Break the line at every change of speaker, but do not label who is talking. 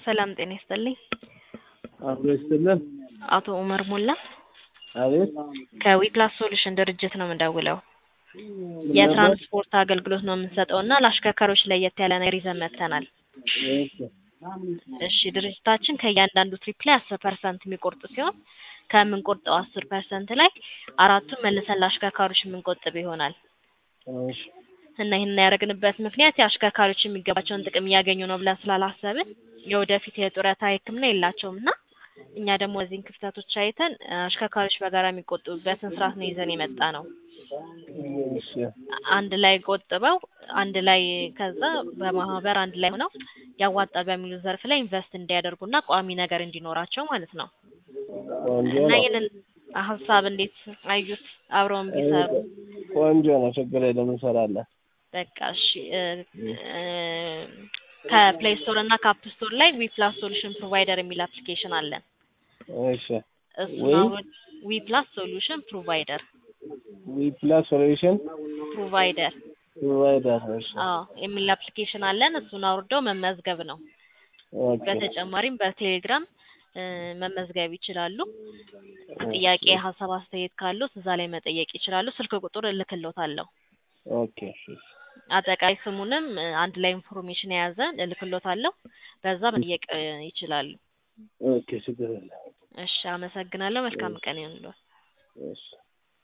ሰላም ጤና ይስጥልኝ።
አብሮ ይስጥልን።
አቶ ኡመር ሞላ
አቤት
ከዊፕላስ ሶሉሽን ድርጅት ነው የምደውለው። የትራንስፖርት አገልግሎት ነው የምንሰጠው እና ለአሽከርካሪዎች ለየት ያለ ነገር ይዘን መጥተናል። እሺ ድርጅታችን ከእያንዳንዱ ትሪፕ ላይ አስር ፐርሰንት የሚቆርጥ ሲሆን ከምንቆርጠው አስር ፐርሰንት ላይ አራቱን መልሰን ለአሽከርካሪዎች የምንቆጥብ ይሆናል
እሺ
እና ይህን ያደረግንበት ምክንያት የአሽከርካሪዎች የሚገባቸውን ጥቅም እያገኙ ነው ብለን ስላላሰብን የወደፊት የጡረታ ሕክምና የላቸውም እና እኛ ደግሞ እዚህን ክፍተቶች አይተን አሽከርካሪዎች በጋራ የሚቆጥቡበትን ስርዓት ነው ይዘን የመጣ ነው።
እሺ
አንድ ላይ ቆጥበው አንድ ላይ ከዛ በማህበር አንድ ላይ ሆነው ያዋጣ በሚሉ ዘርፍ ላይ ኢንቨስት እንዲያደርጉና ቋሚ ነገር እንዲኖራቸው ማለት ነው
ቆንጆ
እና
ነው።
ይህንን ሀሳብ እንዴት አዩት? አብረውን ቢሰሩ
ቆንጆ ነው። ችግር የለም እንሰራለን።
በቃ እሺ እ እ ከፕሌይ ስቶር እና ከአፕ ስቶር ላይ ዊፕላስ ሶሉሽን ፕሮቫይደር የሚል አፕሊኬሽን አለን።
እሺ
እሱን
ወይ-
አውርድ ዊፕላስ ሶሉሽን ፕሮቫይደር
ዊፕላስ ሶሉሽን
ፕሮቫይደር
ፕሮቫይደር። እሺ
አዎ የሚል አፕሊኬሽን አለን። እሱን አውርደው መመዝገብ ነው።
ኦኬ
በተጨማሪም በቴሌግራም እ መመዝገብ ይችላሉ። ጥያቄ፣ ሀሳብ፣ አስተያየት ካሉት እዛ ላይ መጠየቅ ይችላሉ። ስልክ ቁጥር እልክሎታለሁ።
ኦኬ እሺ
አጠቃላይ ስሙንም እ አንድ ላይ ኢንፎርሜሽን የያዘ እልክሎታለሁ። በዛ መጠየቅ እ ይችላሉ።
ኦኬ ችግር የለም።
እሺ አመሰግናለሁ። መልካም ቀን ይሁንልዎት።
እሺ